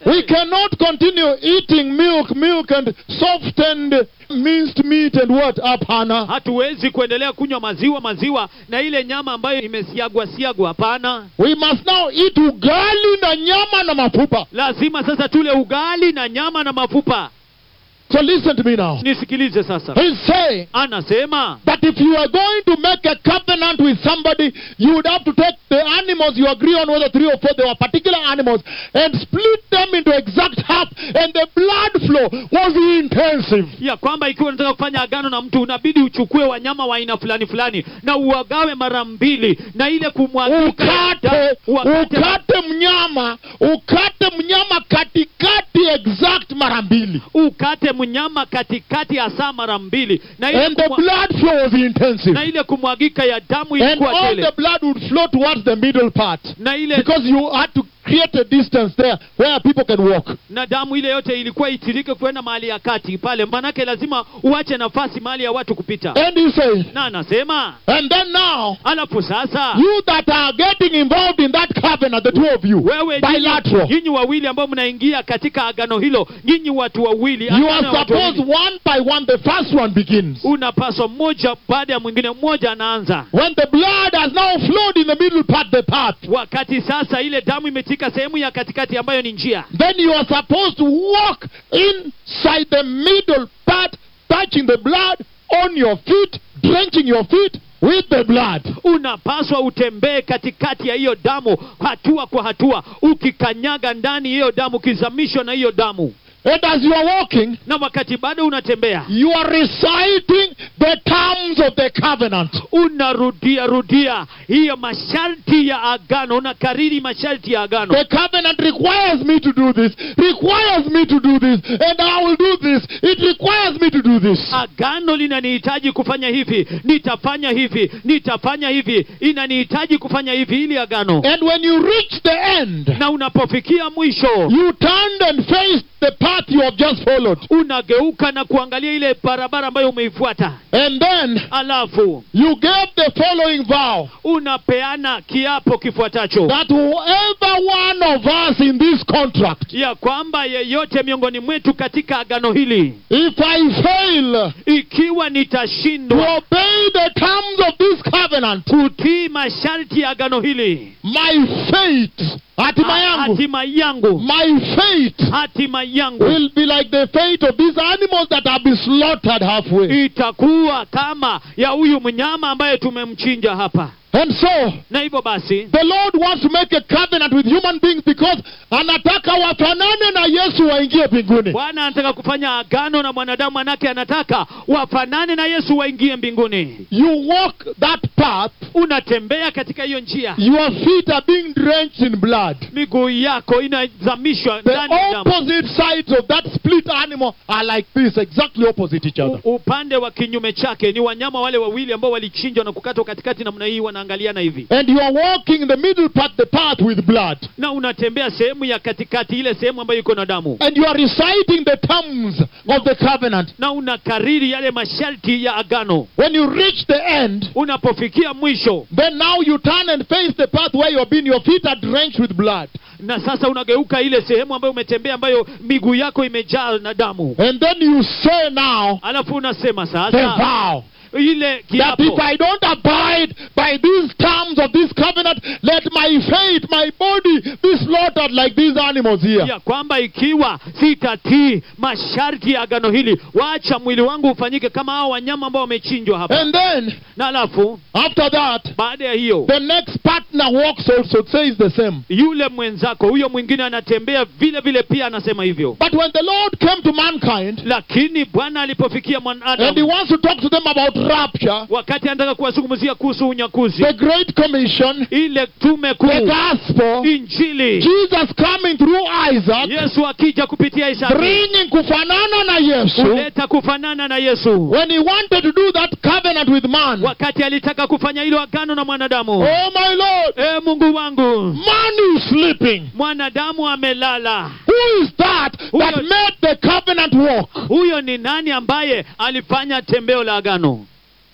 We cannot continue eating milk, milk and softened minced meat and what? Hapana. hatuwezi kuendelea kunywa maziwa maziwa na ile nyama ambayo imesiagwa siagwa hapana We must now eat ugali na nyama na mafupa. lazima sasa tule ugali na nyama na mafupa So listen to me now. nisikilize sasa He's saying anasema that if you are going to make a covenant with somebody, you would have to take the animals you agree on, whether three or four, they were particular animals, and split them into exact half, and the blood flow was intensive. ya kwamba ikiwa unataka kufanya agano na mtu unabidi uchukue wanyama wa aina fulani fulani na uwagawe mara mbili na ile kumwagika ukate wakate- ukate mnyama ukate mnyama katikati exact mara mbili ukate mnyama katikati ya saa mara mbili na ile, and the kumwa, blood flow was intensive na ile kumwagika ya damu and ilikuwa all tele the blood would flow towards the middle part na ile because you had to create a distance there where people can walk na damu ile yote ilikuwa itirike kwenda mahali ya kati pale manake lazima uache nafasi mahali ya watu kupita and he says na anasema and then now alafu sasa you that are getting involved in that covenant the two of you wewe nyinyi- bilateral nyinyi wawili ambao mnaingia katika agano hilo nyinyi watu wawili you agano are ya watu supposed wawili. one by one the first one begins unapaswa mmoja baada ya mwingine mmoja anaanza when the blood has now flowed in the middle part the path wakati sasa ile damu imetika sehemu ya katikati ambayo ni njia then you are supposed to walk inside the middle part, touching the blood on your feet, drenching your feet with the blood. unapaswa utembee katikati ya hiyo damu hatua kwa hatua ukikanyaga ndani hiyo damu ukizamishwa na hiyo damu And as you are walking, na wakati bado unatembea you are reciting the terms of the covenant. unarudia rudia hiyo masharti ya agano unakariri masharti ya agano The covenant requires me to do this, requires me to do this, and I will do this. It requires me to do this. agano linanihitaji kufanya hivi nitafanya hivi nitafanya hivi inanihitaji kufanya hivi ili agano And when you reach the end, na unapofikia mwisho you turned and faced the path you have just followed. unageuka na kuangalia ile barabara ambayo umeifuata And then alafu you gave the following vow. unapeana kiapo kifuatacho that whoever one of us in this contract, ya kwamba yeyote miongoni mwetu katika agano hili if I fail ikiwa to nitashindwa obey the terms of this covenant, kutii masharti ya agano hili my fate, hatima yangu, hatima yangu my fate hatima yangu will be like the fate of these animals that have been slaughtered halfway. itakuwa kama ya huyu mnyama ambaye tumemchinja hapa And so, na hivyo basi the Lord wants to make a covenant with human beings because anataka wafanane na Yesu waingie mbinguni. bwana anataka kufanya agano na mwanadamu manake anataka wafanane na yesu waingie mbinguni You walk that path, unatembea katika hiyo njia your feet are being drenched in blood. miguu yako inazamishwa The ndani ya damu opposite sides of that split animal are like this, exactly opposite each other. U- upande wa kinyume chake ni wanyama wale wawili ambao walichinjwa na kukatwa katikati namna hii wanaangaliana hivi And you are walking in the middle part, the path with blood. na unatembea sehemu ya katikati ile sehemu ambayo iko na damu And you are reciting the terms of the covenant. na unakariri yale masharti ya agano When you reach the end, unapofikia mwisho then now you turn and face the path where you have been. Your feet are drenched with blood. na sasa unageuka ile sehemu ambayo umetembea ambayo miguu yako imejaa na damu And then you say now alafu unasema the sasa vow ile that kiapo if I don't abide by these terms of this covenant, let my faith, my body be slaughtered like these animals here. ya kwamba ikiwa sitatii masharti ya agano hili wacha mwili wangu ufanyike kama hao wanyama ambao wamechinjwa hapa And then na alafu after that, baada ya hiyo the next partner walks also, says the same. yule mwenzako huyo mwingine anatembea vile vile pia anasema hivyo But when the Lord came to mankind lakini bwana alipofikia and he mwanadamu wants to talk to them about rapture, wakati anataka kuwazungumzia kuhusu unyakuzi the Great Commission, ile tume the kuu gospel, injili Jesus coming through Isaac, yesu akija kupitia isaka bringing kufanana na Yesu, kuleta kufanana na yesu when he wanted to do that covenant with man. wakati alitaka kufanya hilo agano na mwanadamu Oh my Lord, e mungu wangu man is sleeping. mwanadamu amelala Who is that that Huyo- made the covenant walk? huyo ni nani ambaye alifanya tembeo la agano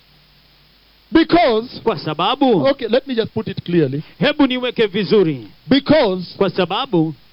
Because, kwa sababu okay, let me just put it clearly. hebu niweke vizuri Because kwa sababu